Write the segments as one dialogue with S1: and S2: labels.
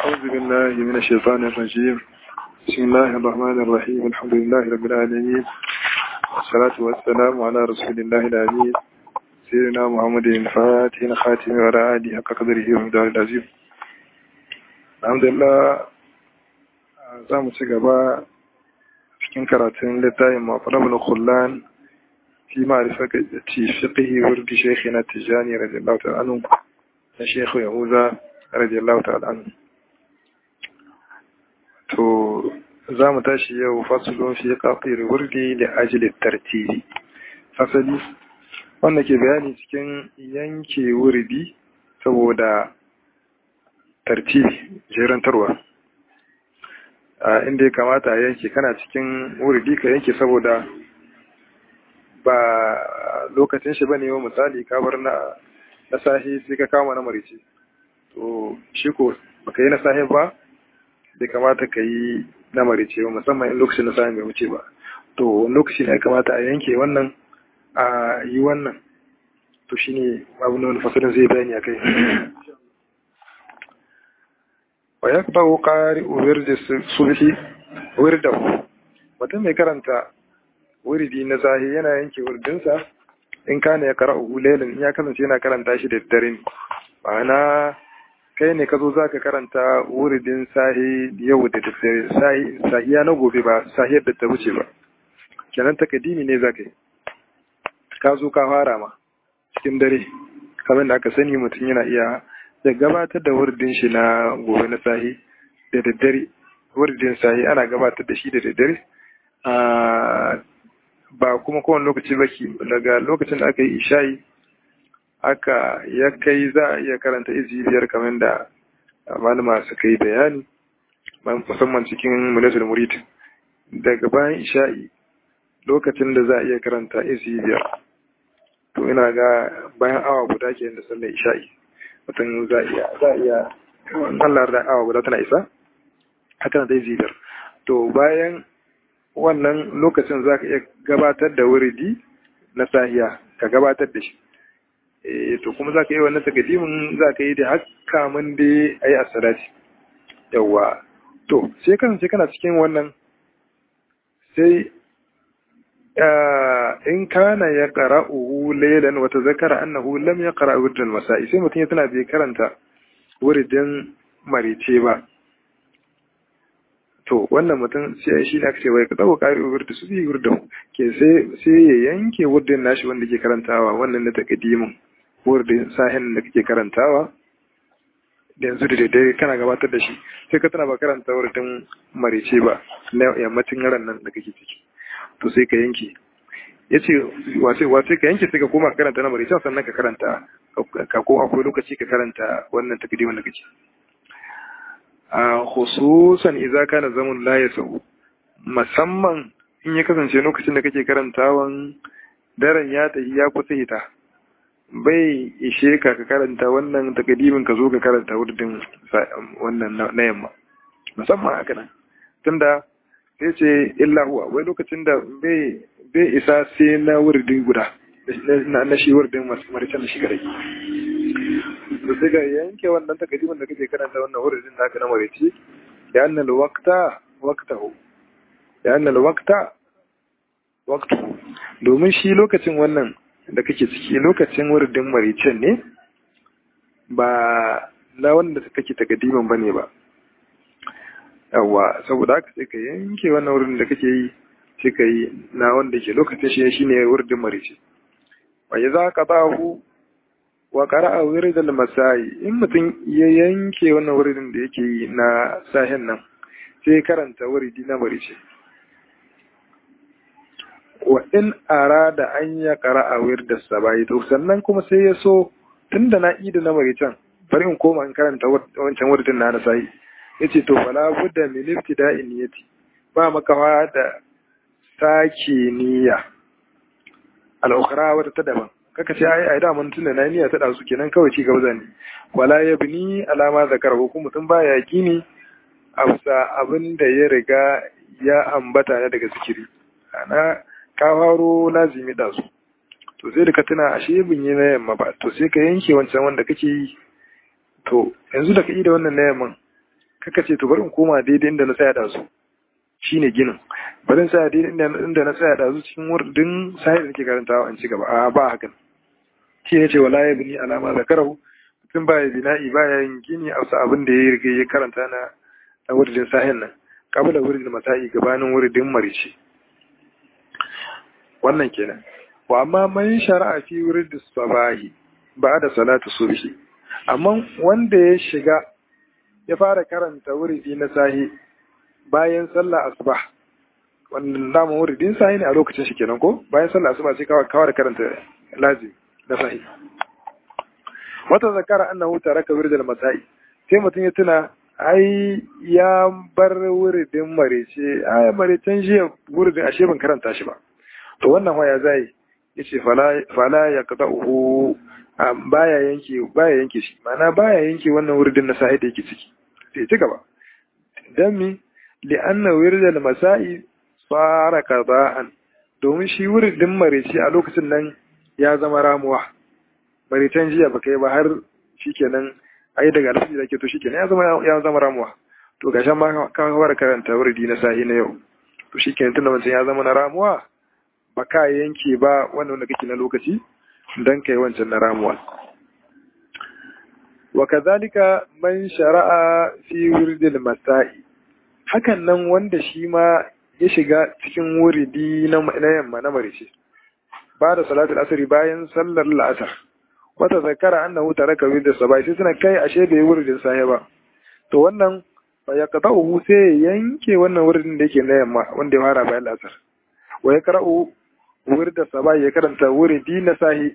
S1: أعوذ بالله من الشيطان الرجيم بسم الله الرحمن الرحيم الحمد لله رب العالمين والصلاة والسلام على رسول الله الأمين سيدنا محمد الفاتح الخاتم وعلى آله حق قدره ومدار العظيم الحمد لله za mu ci gaba cikin karatun littafin mafarabul khullan fi ma'rifati fiqhi wurdi shaykhina tijani radiyallahu ta'ala anhu na shaykhu yahuza radiyallahu ta'ala anhu to za mu tashi yau fasulun fi qafir wurdi da ajli tartibi fasali wanda ke bayani cikin yanke wurdi saboda tartibi jerantarwa inda ya kamata a yanke kana cikin wurdi ka yanke saboda ba lokacin shi bane wa misali ka bar na na sahi sai ka kama na marice to shi ko baka yi na sahi ba bai kamata ka yi na marice ba musamman in lokacin na sahi bai wuce ba to lokaci ne ya kamata a yanke wannan a yi wannan to shine abin da wani fasalin zai bayani a kai wa ya ba ƙari wirda sulhi wirda mutum mai karanta wirdi na zahi yana yanke wirdinsa in kana ya kara uhu lailin ya kasance yana karanta shi da dare ne ma'ana kai ne ka zo za ka karanta wirdin sahi yau da daddare sahiya na gobe ba sahiyar da ta wuce ba kenan takadimi ne za ka yi ka zo ka fara ma cikin dare kamar da aka sani mutum yana iya da gabatar da wurdin shi na gobe na sahi da daddare wurdin sahi ana gabatar da shi da daddare ba kuma kowane lokaci ba ki daga lokacin da aka yi isha'i aka ya kai za a iya karanta izi biyar kamar da malama suka yi bayani musamman cikin munasul murid daga bayan isha'i lokacin da za a iya karanta izi biyar to ina ga bayan awa guda ke da sallar isha'i mutum za iya za iya Allah da awa guda tana isa haka da zidar to bayan wannan lokacin za ka iya gabatar da wuridi na sahiya ka gabatar da shi eh to kuma za ka yi wannan takadimin za ka yi da haka mun dai ayi asalati yawa to sai kasance kana cikin wannan sai in kana ya qara'uhu laylan wa tazakara annahu lam yaqra wirdan masa'i sai mutum ya tana bai karanta wuridin marice ba to wannan mutum sai shi ne aka ce wai ka tsawo ƙari wirdu su bi wirdan ke sai sai ya yanke wurdin nashi wanda ke karantawa wannan na takadimin wurdin sahin da kake karantawa da yanzu da daidai kana gabatar da shi sai ka tana ba karanta wurdin marice ba na yammacin ran nan da kake ciki to sai ka yanke ya ce wace ka yanke sai ka koma karanta na maricin sannan ka karanta ka ko akwai lokaci ka karanta wannan takdimin da kake a khususan idza kana zamun la yasau musamman in ya kasance lokacin da kake karantawan daren ya tafi ya kusa hita bai ishe ka ka karanta wannan takdimin ka zo ka karanta wurdin wannan na yamma musamman haka nan tunda sai ce illa huwa wai lokacin da bai isa sai na wurdin guda na shi wurdin maricin da shi gare da sai ga yanke wannan takadimin da kake karanta wannan wurdin da aka na marici da annal waqta waqtahu da annal waqta waqtahu domin shi lokacin wannan da kake ciki lokacin wurdin maricin ne ba na wanda kake takadimin bane ba yawa saboda haka sai ka yanke wannan wurin da kake yi sai ka yi na wanda ke lokacin shi shine wurdin marice wa idza qadahu wa qara'a wirdal masai in mutum ya yanke wannan wurin da yake yi na sahin nan sai karanta wurdi na marice wa in arada an ya qara'a wirdas sabai to sannan kuma sai ya so tunda na ida na maricen bari in koma in karanta wancan wurdin na na sai yace to fala budda min ibtida'i niyyati ba makawa da sake niyya al-ukhra wata ta daban kaka ce ai ai da mun tunda na niyya ta dazu kenan kawai ci gaba zani wala yabni alama zakar ko mutum baya yakini afsa abin da ya riga ya ambata na daga zikiri ana ka faro lazimi da su to sai da ka tuna ashe bin yi na yamma ba to sai ka yanke wancan wanda kake yi to yanzu da ka yi da wannan na yamman kaka ce to bari in koma daidai inda na tsaya da su shine ginin bari in tsaya daidai inda na tsaya da su cikin wurdin sahih da nake karantawa an ci gaba a ba hakan shi ne ce wala yabni alama zakarahu mutum ba ya bina'i ba ya yin gini a abin da ya riga ya karanta na na wurdin sahin nan kabula wurdin masa'i gabanin wurdin marici wannan kenan wa amma man shara'a fi wurdin sabahi ba da salatu subhi amma wanda ya shiga ya fara karanta wurdi na sahi bayan sallah asuba wannan dama wuridin sahi ne a lokacin shi kenan ko bayan sallah asuba sai kawai karanta lazim na sahi wata zakara annahu taraka wirdal masai sai mutum ya tuna ai ya bar wuridin marece ai marecen jiya wuridin ashe ban karanta shi ba to wannan waya zai yace fala fala ya qada'uhu baya yanke baya yanke shi ma'ana baya yanke wannan wuridin na sahi da yake ciki sai ci gaba dan mi li'anna wirdal masai fara qada'an domin shi wuridin marece a lokacin nan ya zama ramuwa maritan jiya baka yi ba har shikenan ai daga alfaji da ke to shikenan ya zama ya zama ramuwa to ga shan ma ka fara karanta wurdi na sahi na yau to shikenan tunda wancan ya zama na ramuwa ba ka yanke ba wannan wanda kake na lokaci dan kai wancan na ramuwa wa kadhalika man shara'a fi wurdil masai hakan nan wanda shi ma ya shiga cikin wuridi na yamma na marice ba da salatul asri bayan sallar la'asar wata zakara annahu taraka wirda sabai sai suna kai ashe bai wuridin sahi ba to wannan fa ya qada'uhu sai yanke wannan wuridin da yake na yamma wanda ya fara bayan la'asar wa ya qara'u wirda sabai ya karanta wuridi na sahi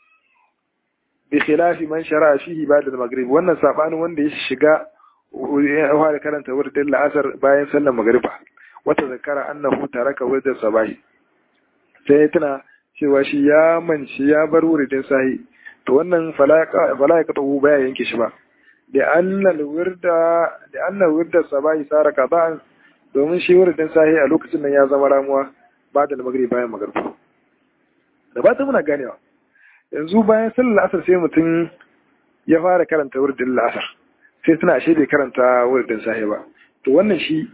S1: bi khilafi man shara'a fihi ba'da al-maghrib wannan sabanin wanda ya shiga ya fara karanta wuridin la'asar bayan sallar magriba wata zakara annahu taraka wirda sabai sai ya tuna cewa shi ya manci ya bar wuridin sahi to wannan fala ya katahu baya yanke shi ba da annal wirda da annal wirda sabai sara qada'an domin shi wuridin sahi a lokacin nan ya zama ramuwa ba da magribi bayan magribi da ba ta muna ganewa yanzu bayan sallar asar sai mutum ya fara karanta wuridin la'asar sai tuna ashe bai karanta wuridin sahi ba to wannan shi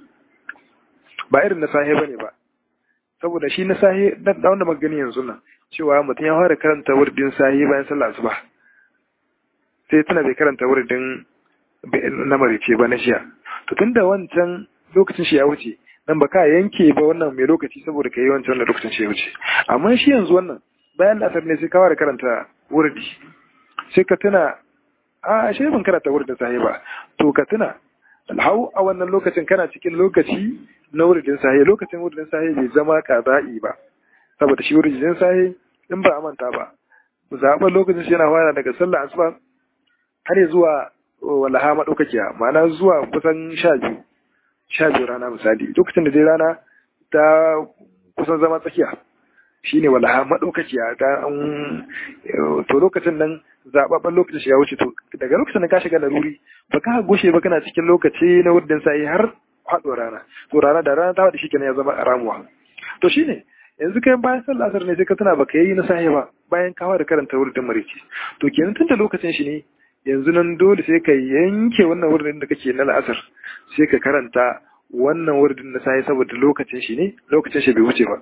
S1: ba irin na sahi bane ba saboda shi na sahi da wanda muka gani yanzu nan cewa mutum ya fara karanta wurdin sahi bayan sallah asuba sai tana bai karanta wurdin na marice ba na jiya to tunda wancan lokacin shi ya wuce nan ba ka yanke ba wannan mai lokaci saboda ka yi wancan wannan lokacin shi ya wuce amma shi yanzu wannan bayan asar ne sai ka fara karanta wurdi sai ka tuna a ashe ban karanta wurdin sahi ba to ka tuna hau a wannan lokacin kana cikin lokaci na wuridin sahi lokacin wuridin sahi bai zama kaza'i ba saboda shi wuridin sahi in ba a manta ba zaɓar lokacin shi yana fara daga sallah asuba har zuwa walaha maɗaukakiya ma'ana zuwa kusan sha biyu sha biyu rana misali lokacin da dai rana ta kusan zama tsakiya shine walaha maɗaukakiya ta to lokacin nan zaɓaɓɓen lokacin shi ya wuce to daga lokacin da ka shiga laruri ba ka gushe ba kana cikin lokaci na wuridin sahi har haɗo rana to rana da rana ta faɗi shi ya zama ramuwa to shine yanzu kai bayan sallah asar ne sai ka tuna baka yi na sahi ba bayan kawo da karanta wurin marici to kenan tun da lokacin shi ne yanzu nan dole sai ka yanke wannan wurin da kake na la'asar sai ka karanta wannan wurin na sahi saboda lokacin shi ne lokacin shi bai wuce ba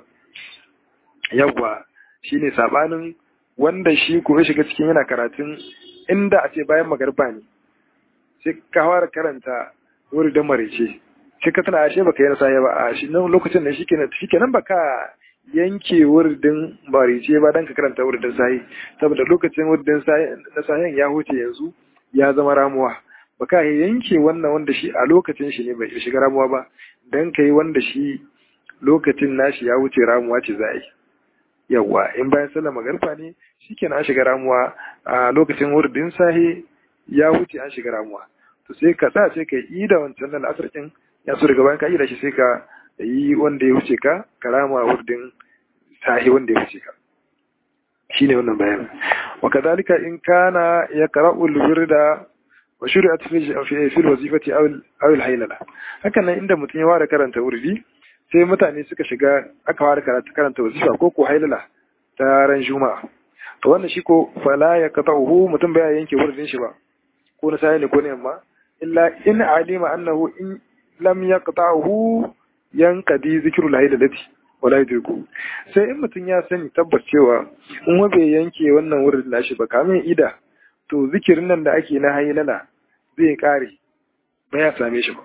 S1: yawwa shine sabanin wanda shi ko ya shiga cikin yana karatun inda a ce bayan magarba ne sai ka fara karanta wurin da marice sai ka tana ashe baka yi na sahi ba a shi nan lokacin da shikenan shikenan baka yanke wurdin marice ba dan ka karanta wurdin sahi saboda lokacin wurdin na sahin ya huce yanzu ya zama ramuwa baka yanke wannan wanda shi a lokacin shi ne bai shiga ramuwa ba dan kai wanda shi lokacin nashi ya wuce ramuwa ce za a yi yawa in bayan sallar magarfa ne shikenan an shiga ramuwa a lokacin wurdin sahi ya wuce an shiga ramuwa to sai ka sa sai ka yi da wancan nan asar kin ya so daga bayan ka yi da shi sai ka yi wanda ya wuce ka karama wurdin sahi wanda ya wuce ka shine wannan bayan wa kadhalika in kana yaqra'u al-wirda wa shuri'at fi fi al-wazifati aw aw al-haylala hakan nan inda mutum ya ware karanta wurdi sai mutane suka shiga aka ware karanta karanta wazifa ko ko haylala ta ran juma'a to wannan shi ko fala yaqta'uhu mutum baya yanke wurdin shi ba ko na sahi ne ko na yamma illa in alima annahu in lam yaqta'hu yanqadi zikru lahidati wala yudriku sai in mutum ya sani tabbas cewa in wa bai yanke wannan wurin nashi ba kamin ida to zikirin nan da ake na haylala zai kare ba ya same shi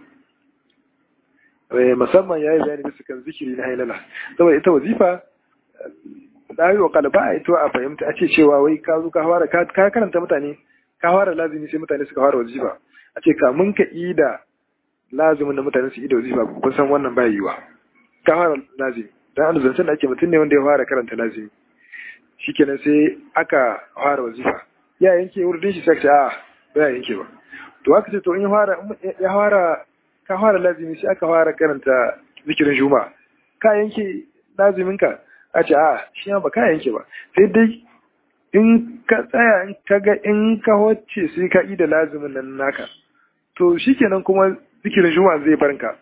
S1: ba musamman ya yi bayani bisa kan zikiri na hailala saboda ita wazifa da yi wa kalba a ito a fahimta a ce cewa wai ka zo ka fara ka karanta mutane ka fara lazimi sai mutane suka fara wazifa a ce kamun ka yi da lazimin da mutane su yi da wazifa kun san wannan ba yiwa ka fara lazimi dan an zancen da ake mutum ne wanda ya fara karanta lazimi shikenan sai aka fara wazifa ya yanke wurin shi sai ka ce a ba ya yanke ba to haka ce to in ya fara ya fara ka fara lazimi sai aka fara karanta zikirin juma ka yanke lazimin ka a ce a shi ba ka yanke ba sai dai in ka tsaya in ka ga in ka wacce sai ka yi da lazimin nan naka to shikenan kuma zikirin juma zai barka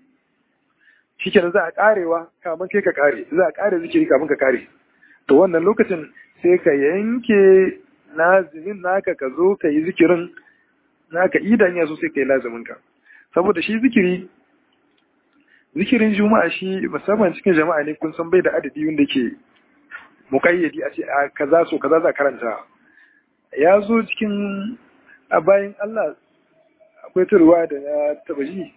S1: shikenan za a karewa kamun kai ka kare za a kare zikiri kamun ka kare to wannan lokacin sai ka yanke lazimin naka ka zo ka yi zikirin naka idan ya so sai ka yi lazimin ka saboda shi zikiri zikirin juma'a shi musamman cikin jama'a ne kun san bai da adadi wanda ke mukayyadi a ce a kaza so kaza za karanta ya zo cikin a bayan Allah akwai turwa da ya taba ji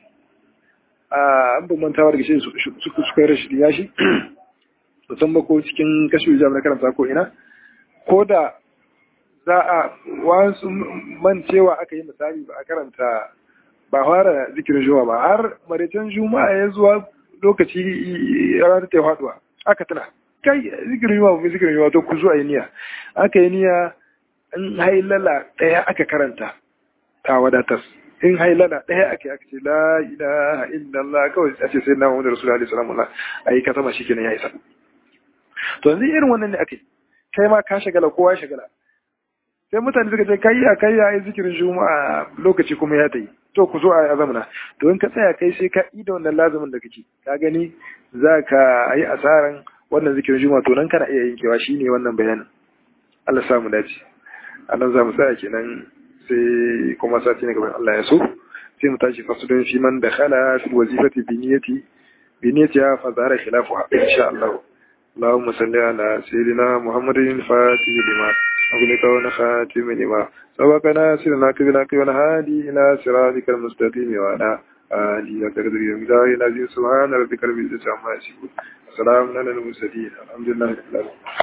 S1: a an ban mantawa daga shi suka yi rashin ya shi musamman ko cikin kashi jami'ar karanta ko ina ko da za a wasu mancewa aka yi misali ba a karanta ba fara zikirin juma'a ba har maraicen juma'a ya zuwa lokaci ranar ta faduwa aka tana kai zikirin juma'a mai zikirin juma'a to ku zuwa yi niyya aka yi niyya in hailala ɗaya aka karanta ta wadatar in hailala ɗaya aka yi aka ce la ilaha illallah kawai a ce sai na muhammadu rasulullahi alaihi salamu a yi ka sama shi kenan ya isa to yanzu irin wannan ne aka yi kai ma ka shagala kowa shagala sai mutane suka ce kai a kai ya yi zikirin juma'a lokaci kuma ya tayi to ku zo a zamana to in ka tsaya kai sai ka yi da wannan lazumin da kake ka gani za ka yi asaran wannan zikirin juma'a to nan kana iya yankewa shine wannan bayanin Allah samu dace a nan za mu tsaya kenan sai kuma sati ne gaban Allah ya so sai mu tashi fasudun fi man da khala fi wazifati bi niyyati bi niyyati fa zara khilafu insha Allah اللهم صل على سيدنا محمد الفاتح لما أغلق ونخاتم لما سبق ناصرنا كبنا كبنا هادي إلى صراطك المستقيم وعلى آله وتقدر يوم العزيز سبحان ربك رب العزة عما يصفون السلام على المرسلين الحمد لله رب العالمين